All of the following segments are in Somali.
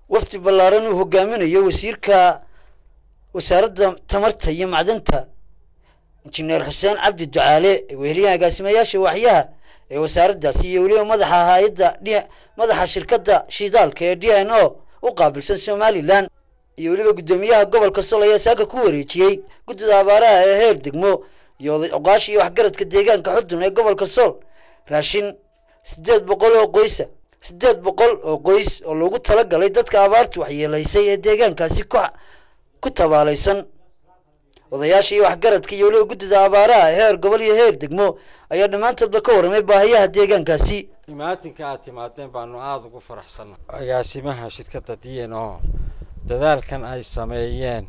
wafdi ballaaran uu hogaaminayo wasiirka wasaaradda tamarta iyo macdanta injineer xuseen cabdi ducaale weheliyaha agaasimayaasha waaxyaha ee wasaaraddaasi iyo weliba madaxa hay-adda d madaxa shirkadda shidaalka ee d n o u qaabilsan somalilan iyo weliba guddoomiyaha gobolka sol ayaa saaka ku wareejiyey guddida abaaraha ee heer degmo iyo oday oqaasha iyo waxgaradka deegaanka xudun ee gobolka sool raashin siddeed boqol oo qoysa siddeed boqol oo qoys oo loogu talagalay dadka abaartu waxyeelaysay ee deegaankaasi ku ku tabaalaysan odayaasha iyo waxgaradka iyo weliba guddida abaaraha heer gobol iyo heer degmo ayaa dhammaantoodba ka warramay baahiyaha deegaankaasi imaatinka aad timaadeen baanu aada ugu faraxsanna agaasimaha shirkadda d n o dadaalkan ay sameeyeen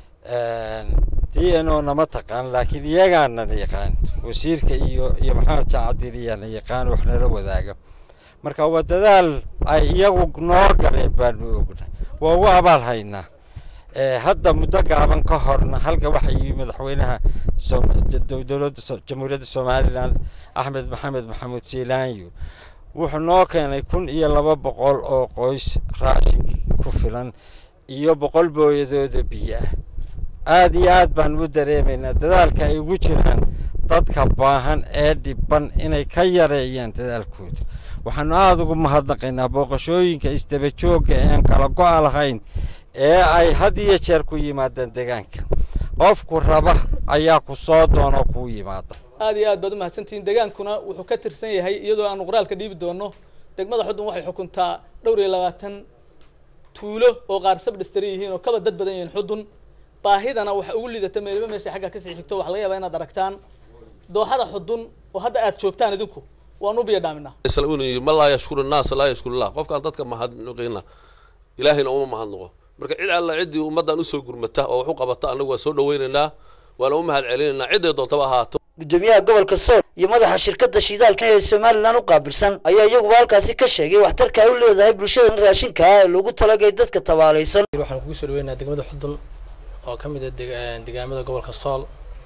d n o nama taqaan laakiin iyagaana yaqaan wasiirka iyo iyo maxamed jaacadiliyaana yaqaan wax nala wadaaga marka waa dadaal ay iyagu noo galeen baanu ogna waa ugu abaal haynaa hadda muddo gaaban ka horna halka waxa yimi madaxweynaha dowladda jamhuuriyadda somalilan axmed maxamed maxamuud siilaanyo wuxuu noo keenay kun iyo laba boqol oo qoys raashin ku filan iyo boqol booyadooda biyo ah aada iyo aad baan u dareemaynaa dadaalka ay ugu jiraan dadka baahan ee dhiban inay ka yareeyaan dadaalkooda waxaanu aada ugu mahadnaqaynaa booqashooyinka isdaba joogga ean kala go-a lahayn ee ay had iyo jeer ku yimaadaan deegaanka qofku raba ayaa ku soo doonoo kuu yimaada aad iyo aad baad umahadsantihiin degaankuna wuxuu ka tirsan yahay iyadoo aanu qoraalka dhiibi doono degmada xudun waxay xukuntaa dhowr iyo labaatan tuulo oo qaar sabdhistari yihiin oo kaba dad badan yihiin xudun baahidana waxa ugu liidata meeliba meesha xagga kasii xigto waxa laga yaabaa inaad aragtaan dooxada xudun oo hadda aad joogtaan idinku waanu biyo dhaaminaa ma laa yashkuru naasa laa yashkurullah qofkaan dadka mahadnaqina ilaahayna uma mahadnaqo marka cid alla ciddii ummaddan usoo gurmata oo wax u qabata annagu waa soo dhawaynaynaa waana u mahad celinaynaa cidday doontaba ahaato guddoomiyaha gobolka sool iyo madaxa shirkadda shidaalka ee somalilan u qaabilsan ayaa iyaguba halkaasi ka sheegay waxtarka ay u leedahay bulshada raashinka ah ee loogu talagay dadka tabaalaysan waxaan kugu soo dhaweynaa degmada xudun oo ka mid ah degaamada gobolka sool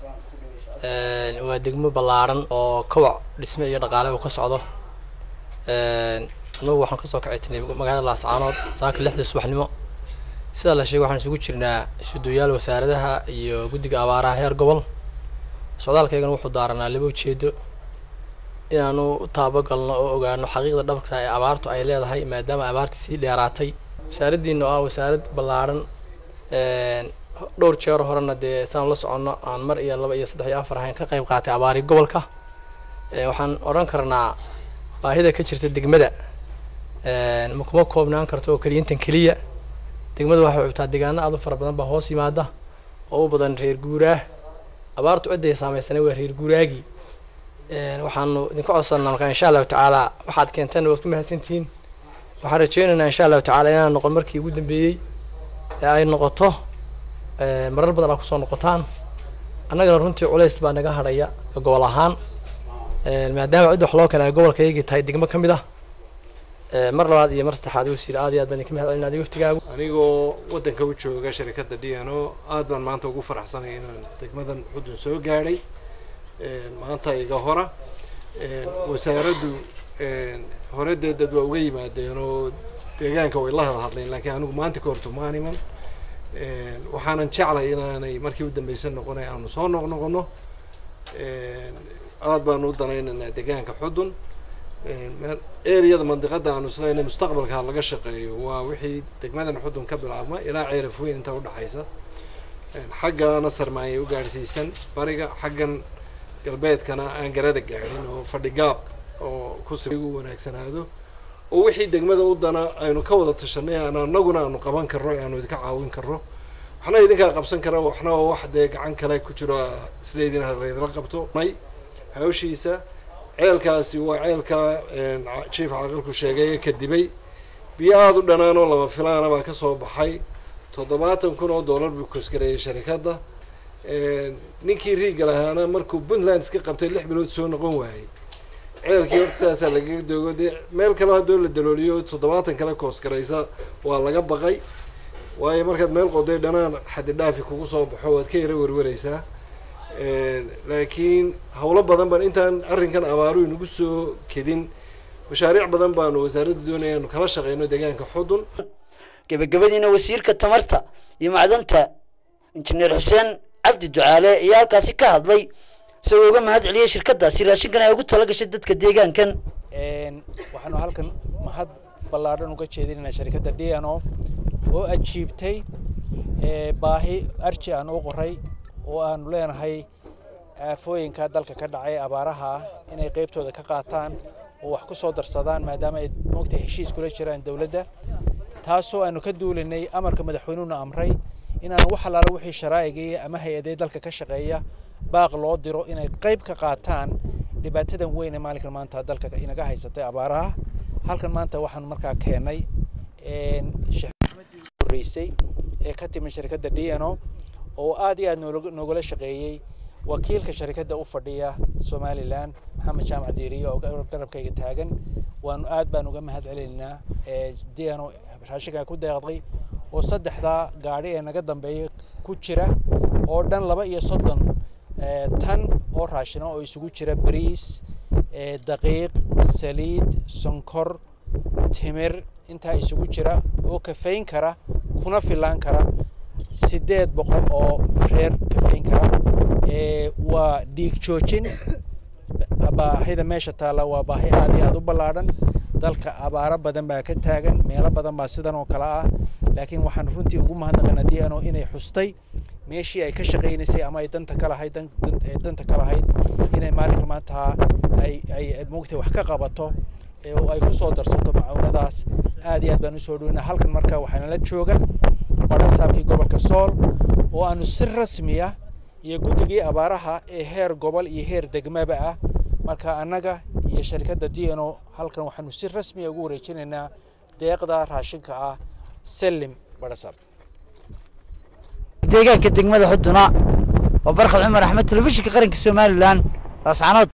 waa degmo ballaaran oo kawac dhisme iyo dhaqaale uu ka socdo anagu waxaan kasoo kacaytinay magaalada laascaanood saaka lixda subaxnimo sidaa la sheegay waxaan isugu jirnaa isuduyaal wasaaradaha iyo guddiga abaaraha heer gobol socdaalkaygana wuxuu daaranaa laba ujeedo inaanu u taabagalno oo ogaano xaqiiqda dhabka ee abaartu ay leedahay maadaama abaartii sii dheeraatay wasaaraddiina oo ah wasaarad ballaaran dhowr jeer horena dee saan la soconno aan mar iyo laba iyo saddex iyo afar ahayn ka qayb qaatay abaari gobolka waxaan odhan karnaa baahida ka jirta degmada ma kuma koobnaan karto oo keliya intan keliya degmada waxay cubtaa deegaano aad u fara badan baa hoos yimaada oo u badan reer guuraah abaartu cidday saameysanay waa reer guuraagii waxaanu idinka codsanaa markaa insha allahu tacaala waxaad keenteen waad ku mahadsantihiin waxaan rajeynaynaa insha allahu tacaala inaan noqon markii ugu dambeeyey ee ay noqoto marar badan aa kusoo noqotaan annagana runtii culays baa naga hadhaya ka gobol ahaan maadaama cidda wax loo keenay gobolkaygii tahay degmo ka mid ah mar labaad iyo mar saddexaad wasiir aad iyo aad baan idinka mahad celinaa adiga waftigaagu anigoo waddanka u jooga sharikadda d n o aad baan maanta ugu faraxsanay inaan degmadan xudun soo gaadhay maanta iga hora wasaaraddu hore dee dad waa uga yimaadeen oo deegaanka way la hada hadleen laakiin anigu maanta ka horto maaniman waxaanan jeclay inaanay markii u dambeysan noqonay aanu soo noqnoqono aad baanu u danaynaynaa deegaanka xudun ereyada mandiqada aanu islayna mustaqbalka laga shaqeeyo waa wixii degmadan xudun ka bilaabma ilaa ceeraf weyn inta udhexaysa xaggana sarmaanyay u gaadhsiisan bariga xaggan galbeedkana aan garada gaadhin oo fadhigaab oo kusigu wanaagsanaado oo wixii degmada u dana aynu ka wada tashanay aan anaguna aanu qaban karno aanu idinka caawin karno waxna idinkaa qabsan kara waxna waa wax dee gacan kale ku jiro isleydin laydila qabto may hawshiisa ceelkaasi waa ceelka jief caaqilku sheegay kadibay biyo aada u dhanaan oo lama filaana baa kasoo baxay toddobaatan kun oo dollar buu kosgareeyay sharikadda ninkii riiga lahaana markuu puntland iska qabtay lix bilood soo noqon waayey ceelkii horta sidaasaa lagaga doogo dee meel kale haddoo la dalooliyo toddobaatan kale koosgaraysa waa laga baqay waayo markaad meel qoday dhanaan xaddi dhaafi kugu soo baxo waad ka yara werwereysaa laakiin hawlo badan baan intaan arrinkan abaaru inagu soo kedin mashaariic badan baanu wasaaradda doonaya anu kala shaqeyno deegaanka xudun gebagabadiina wasiirka tamarta iyo macdanta injineer xuseen cabdi ducaale ayaa halkaasi ka hadlay isagoo uga mahad celiyey shirkadaasi raashinkan ay ugu tala gashay dadka deegaankan waxaanu halkan mahad ballaadhan uga jeedinaynaa sharikadda d n o oo ajiibtay baahi arji aan u qoray oo aanu leenahay aafooyinka dalka ka dhacay abaaraha ah inay qaybtooda ka qaataan oo wax ku soo darsadaan maadaama ay moogtay heshiis kula jiraan dowladda taasoo aanu ka duulinay amarka madaxweynuhuna amray inaan wax allaala wixii sharaa'igai ama hay-adee dalka ka shaqeeya baaq loo diro inay qayb ka qaataan dhibaatadan weyn ee maalinkan maanta dalka inaga haysatay abaaraha halkan maanta waxaan markaa keenay horeysay ee ka timi shirkadda d n o oo aad iyo aad noogala shaqeeyey wakiilka sharikadda u fadhiya somalilan maxamed jaamac diiriye oo garabkayga taagan waanu aad baan uga mahad celinaynaa d n o raashinkaa ku deeqday oo saddexdaa gaadhi ee naga dambeeya ku jira oo dhan laba iyo soddon tan oo raashina oo isugu jira bariis daqiiq saliid sonkor timir intaa isugu jira oo kafayn kara kuna filaan kara siddeed boqol oo reer kafayn kara waa dhiig joojin baahida meesha taalla waa baahi aad iyo aad u ballaadhan dalka abaaro badan baa ka taagan meelo badan baa sidan oo kale ah laakiin waxaan runtii ugu mahadnaqaynaa d n o inay xustay meeshii ay ka shaqaynaysay ama ay danta ka lahayd danta ka lahayd inay maalinka maanta ay ay moogtay wax ka qabato oo ay ku soo darsato macawnadaas aad iyo aad baan usoo dhoweyna halkan marka waxaana la jooga badhasaabkii gobolka sool oo aanu si rasmiya iyo guddigii abaaraha ee heer gobol iyo heer degmaba ah marka annaga iyo sharikadda d n o halkan waxaanu si rasmiya ugu wareejinaynaa deeqda raashinka ah selim badhasaab deegaanka degmada xuduna oo barkhad cumar axmed telefishinka qaranka somalilan raascanood